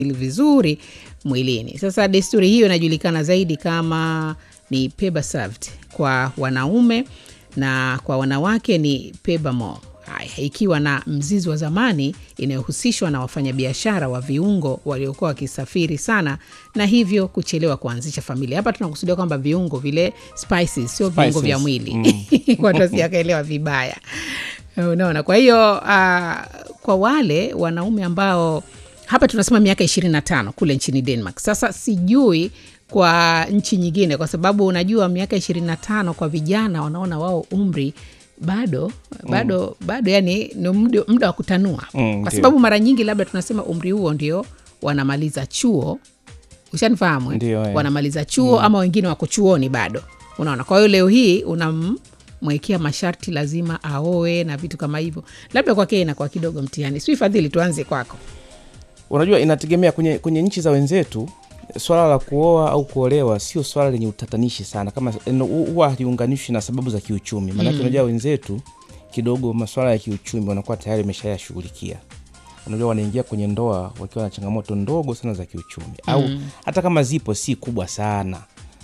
vizuri mwilini. Sasa desturi hiyo inajulikana zaidi kama ni pebasavt kwa wanaume na kwa wanawake ni pebamo. Haya, ikiwa na mzizi wa zamani inayohusishwa na wafanyabiashara wa viungo waliokuwa wakisafiri sana na hivyo kuchelewa kuanzisha familia. Hapa tunakusudia kwamba viungo vile spices, sio viungo Spices. vya mwili watu wasiakaelewa vibaya. Unaona, kwa hiyo uh, kwa wale wanaume ambao hapa tunasema miaka ishirini na tano kule nchini Denmark. Sasa sijui kwa nchi nyingine, kwa sababu unajua miaka ishirini na tano kwa vijana wanaona wao umri bado bado bado, yani ni muda- muda wa kutanua Mm, kwa ndio. sababu mara nyingi labda tunasema umri huo ndio wanamaliza chuo, ushanifahamu eh? Ndio, eh. wanamaliza chuo ama wengine wako chuoni bado, unaona. Kwa hiyo leo hii unamwekea masharti, lazima aoe na vitu kama hivyo, labda kwake inakuwa kidogo mtihani. Sijui Fadhili, tuanze kwako. Unajua, inategemea kwenye, kwenye nchi za wenzetu swala la kuoa au kuolewa sio swala lenye utatanishi sana, kama eno- hu- huwa haliunganishwi na sababu za kiuchumi. Maanake unajua wenzetu kidogo maswala ya kiuchumi wanakuwa tayari wameshayashughulikia. Unajua, wanaingia kwenye ndoa wakiwa na changamoto ndogo sana za kiuchumi, au hata kama zipo si kubwa sana.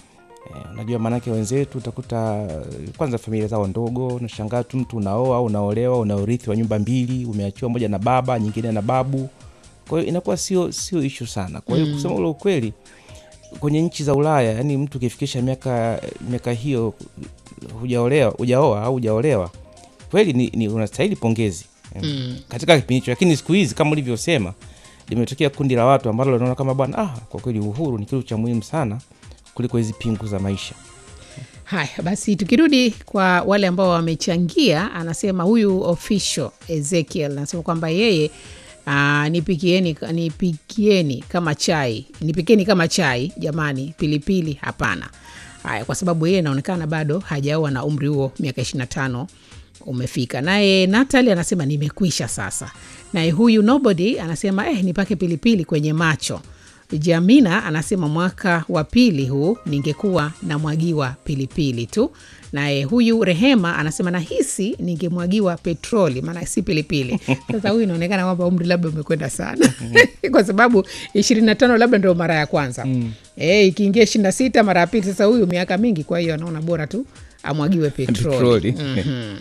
Eh, unajua maanake wenzetu utakuta eh, kwanza familia zao ndogo, unashangaa tu mtu unaoa au unaolewa, una urithi wa nyumba mbili, umeachiwa moja na baba, nyingine na babu kwa hiyo inakuwa sio sio ishu sana. Kwa hiyo kusema ule ukweli, kwenye nchi za Ulaya, yani mtu ukifikisha miaka miaka hiyo hujaolewa hujaoa au hujaolewa, kweli ni, ni unastahili pongezi mm. katika kipindi hicho, lakini siku hizi kama ulivyosema, limetokea kundi la watu ambalo linaona kama bwana, ah, kwa kweli uhuru ni kitu cha muhimu sana kuliko hizi pingu za maisha. Haya basi, tukirudi kwa wale ambao wamechangia, anasema huyu official Ezekiel anasema kwamba yeye aa, nipikieni, nipikieni kama chai, nipikeni kama chai jamani, pilipili hapana. Haya, kwa sababu yeye inaonekana bado hajaoa na umri huo miaka 25 umefika. Naye Natali anasema nimekwisha sasa. Naye huyu nobody anasema eh, nipake pilipili kwenye macho. Jamina anasema mwaka wa pili huu ningekuwa namwagiwa pilipili tu. Naye huyu Rehema anasema nahisi ningemwagiwa petroli, maana si pilipili. Sasa huyu inaonekana kwamba umri labda umekwenda sana kwa sababu ishirini na tano labda ndio mara ya kwanza mm. E, ikiingia ishirini na sita mara ya pili. Sasa huyu miaka mingi, kwa hiyo anaona bora tu amwagiwe petroli. Petroli. Mhm.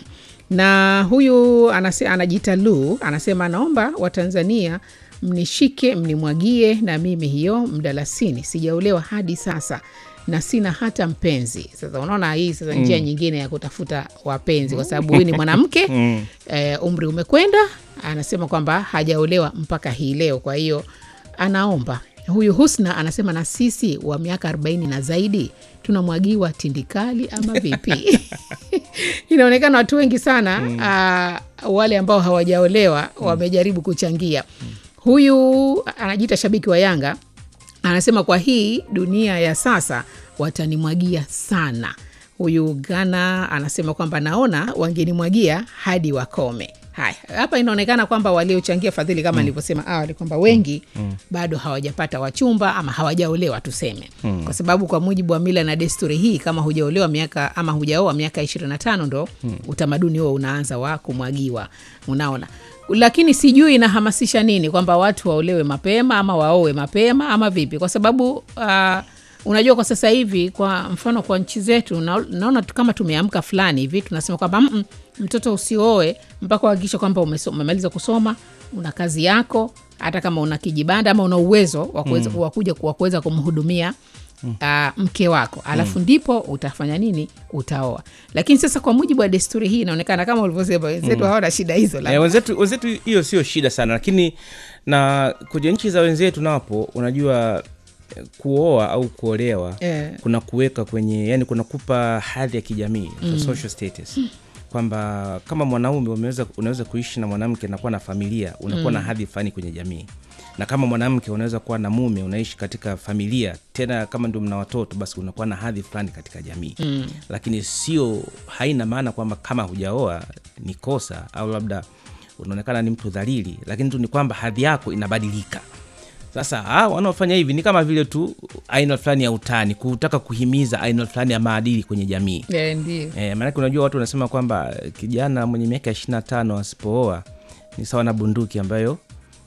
na huyu anase, anajiita Lu anasema anaomba Watanzania mnishike mnimwagie na mimi hiyo mdalasini, sijaolewa hadi sasa na sina hata mpenzi. Sasa unaona hii sasa njia nyingine ya kutafuta wapenzi, kwa sababu huyu ni mwanamke eh, umri umekwenda, anasema kwamba hajaolewa mpaka hii leo, kwa hiyo anaomba huyu Husna anasema na sisi wa miaka 40 na zaidi tunamwagiwa tindikali ama vipi? Inaonekana watu wengi sana uh, wale ambao hawajaolewa wamejaribu kuchangia. Huyu anajiita shabiki wa Yanga anasema kwa hii dunia ya sasa watanimwagia sana. Huyu Gana anasema kwamba naona wangenimwagia hadi wakome. Haya, hapa inaonekana kwamba waliochangia fadhili kama nilivyosema awali kwamba wengi bado hawajapata wachumba ama hawajaolewa tuseme, kwa sababu kwa mujibu wa mila na desturi hii, kama hujaolewa miaka ama hujaoa miaka 25 ndo utamaduni huo unaanza wa kumwagiwa, unaona lakini sijui inahamasisha nini kwamba watu waolewe mapema ama waowe mapema ama vipi, kwa sababu uh, unajua kwa sasa hivi kwa mfano kwa nchi zetu na, naona tu kama tumeamka fulani hivi tunasema kwamba "Mm, mm, mtoto usioe mpaka uhakikisha kwamba umeso- umemaliza kusoma una kazi yako hata kama una kijibanda ama una uwezo wa kuweza wa kuja wa kuweza kumhudumia uh, mke wako alafu ndipo utafanya nini utaoa lakini sasa kwa mujibu wa desturi hii inaonekana kama ulivyosema wenzetu hawana shida hizo Eh, labda. wenzetu wenzetu hiyo sio shida sana, lakini na kwenye nchi za wenzetu napo unajua eh, kuoa au kuolewa Eh. kuna kuweka kwenye yani kuna kupa hadhi ya kijamii mm. social status kwamba kama mwanaume umeweza, unaweza kuishi na mwanamke na kuwa na familia unakuwa na hadhi fulani kwenye jamii na kama mwanamke unaweza kuwa na mume unaishi katika familia tena kama ndio mna watoto basi unakuwa na hadhi fulani katika jamii mm. lakini sio haina maana kwamba kama hujaoa ni kosa au labda unaonekana ni mtu dhalili lakini tu ni kwamba hadhi yako inabadilika sasa ah, wanaofanya hivi ni kama vile tu aina fulani ya utani kutaka kuhimiza aina fulani ya maadili kwenye jamii Eh, ndio e, maanake unajua watu wanasema kwamba kijana mwenye miaka ishiri na tano asipooa ni sawa na bunduki ambayo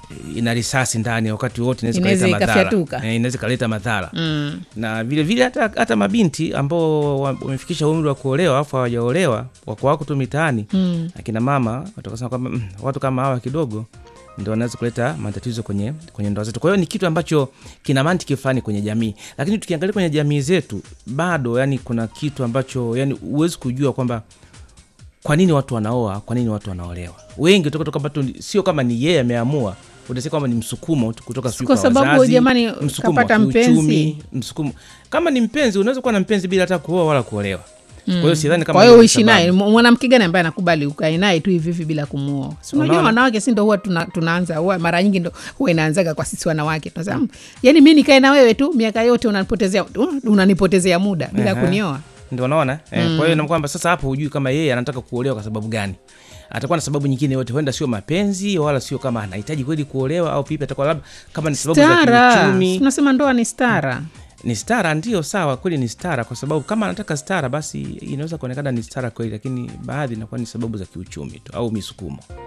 ina risasi ndani wakati wote inaweza Inaweza ikaleta madhara. ikafyatuka. Eh, inaweza ikaleta madhara mm. na vile vile hata, hata mabinti ambao wa- wamefikisha umri wa kuolewa afu hawajaolewa wako wako tu mitaani Mm. akina mama watakasema kwamba mm, watu kama hawa kidogo ndo wanaweza kuleta matatizo kwenye, kwenye ndoa zetu. Kwa hiyo ni kitu ambacho kina mantiki fulani kwenye jamii, lakini tukiangalia kwenye jamii zetu bado, yani kuna kitu ambacho yani huwezi kujua kwamba kwa nini watu wanaoa, kwa nini watu wanaolewa. Wengi toka toka tu, sio kama ni yeye ameamua, utasikia kwamba ni msukumo tu kutoka sijui Kwa sababu wazazi, jamani, msukumo wa kapata kiuchumi, mpenzi. msukumo. Kama ni mpenzi, unaweza kuwa na mpenzi bila hata kuoa wala kuolewa. Kwa hiyo sidhani kama kwa hiyo hiyo ni uishi naye sababu. mwanamke gani ambaye anakubali ukae naye tu hivi hivi bila kumuoa si unajua Unaona? wanawake si ndo huwa tuna, tunaanza huwa mara nyingi ndo huwa inaanzaga kwa sisi wanawake tunasema "Mm, yani mi nikae na wewe tu miaka yote unanipotezea unanipotezea muda bila Ehe. kunioa ndio unaona eh, kwa hiyo na kwamba sasa hapo hujui kama yeye anataka kuolewa kwa sababu gani atakuwa na sababu nyingine yote huenda sio mapenzi wala sio kama anahitaji kweli kuolewa au pipi atakuwa labda kama ni sababu za stara kiuchumi tunasema ndoa ni stara ni stara ndio sawa kweli ni stara kwa sababu kama anataka stara basi inaweza kuonekana ni stara kweli lakini baadhi inakuwa ni sababu za kiuchumi tu au misukumo